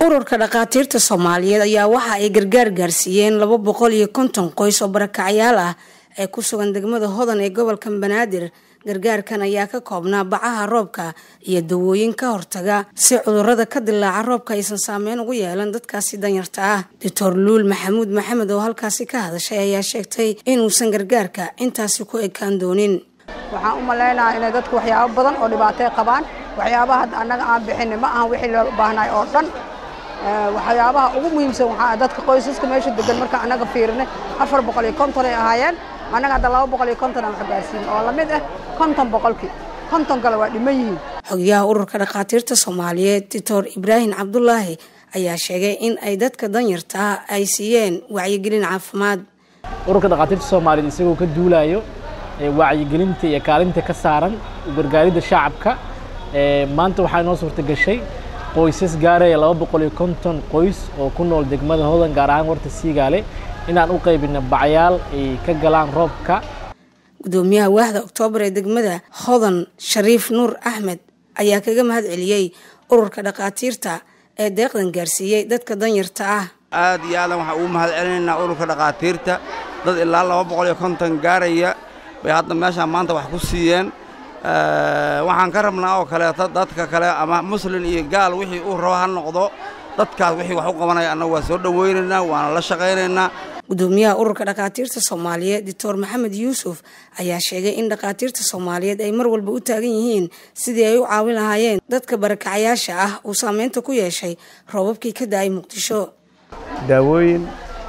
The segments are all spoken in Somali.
ururka dhakhaatiirta soomaaliyeed ayaa waxa ay gargaar gaarsiiyeen laba boqol iyo konton qoys oo barakacyaal ah ee ku sugan degmada hodan ee gobolka banaadir gargaarkan ayaa ka koobnaa bacaha roobka iyo dawooyin ka hortaga si cudurada ka dilaaca roobka aysan saameyn ugu yeelan dadkaasi danyarta ah doctor luul maxamuud maxamed oo halkaasi ka hadashay ayaa sheegtay inuusan gargaarka intaasi ku ekaan doonin waxaan u malaynayaa inay dadku waxyaabo badan oo dhibaatay qabaan waxyaabaha hadda annaga aan bixinay ma ahan wixii loo baahnay oo dhan waxyaabaha ugu muhiimsan waxaa dadka qoysaska meesha degan marka annaga fiirinay afar boqol iyo konton ay ahaayeen annaga hadda laba boqol iyo konton aan wax gaarsiin oo lamid ah konton boqolkii konton kale waa dhiman yihiin xogayaha ururka dhakhaatiirta soomaaliyeed doctor ibraahim cabdulaahi ayaa sheegay in ay dadka danyartaa ay siiyeen wacyigelin caafimaad ururka dhakhaatiirta soomaaliyeed isagoo ka duulayo wacyigelinta iyo kaalinta ka saaran gargaaridda shacabka maanta waxaa inoo suurta gashay qoysas gaaraya laba boqol iyo konton qoys oo ku nool degmada hodan gaar ahaan warta siigaale inaan u qaybino bacyaal ay ka galaan roobka gudoomiyaha waahda oktoobar ee degmada hodan shariif nuur axmed ayaa kaga mahad celiyey ururka dhakhaatiirta ee deeqdan gaarsiiyey dadka danyarta ah aad iyo aadan waxaan ugu mahad celinaynaa ururka dhakhaatiirta dad ilaa laba boqol iyo konton gaaraya bay hadda meeshaan maanta wax ku siiyeen waxaan ka rabnaa oo kaleeto dadka kale ama muslin iyo gaal wixii uu rabo ha noqdo dadkaas wixii wax u qabanaya annagu waa soo dhowaynaynaa waana la shaqaynaynaa gudoomiyaha ururka dhakhaatiirta soomaaliyeed doctor maxamed yuusuf ayaa sheegay in dhakhaatiirta soomaaliyeed ay mar walba u taagan yihiin sidii ay u caawin lahaayeen dadka barakacayaasha ah uu saameynta ku yeeshay roobabkii ka da-ay muqdisho daawooyin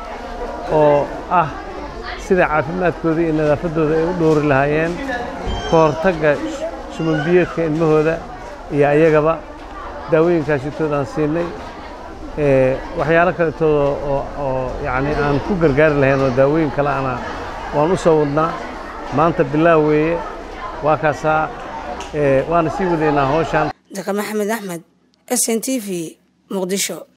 oo ah sida caafimaadkooda iyo nadaafaddooda ay u dhowri lahaayeen ka hortagga shumanbiyeedka ilmahooda iyo ayagaba daawooyinkaasitood aan siinay waxyaalo kaletooda oo yacni aan ku gargaari lahayn oo daawooyin kale ana waan u soo wadnaa maanta bilaa weeye waa kaasaa waana sii wadaynaa howshaan daqa maxamed axmed s n t v muqdisho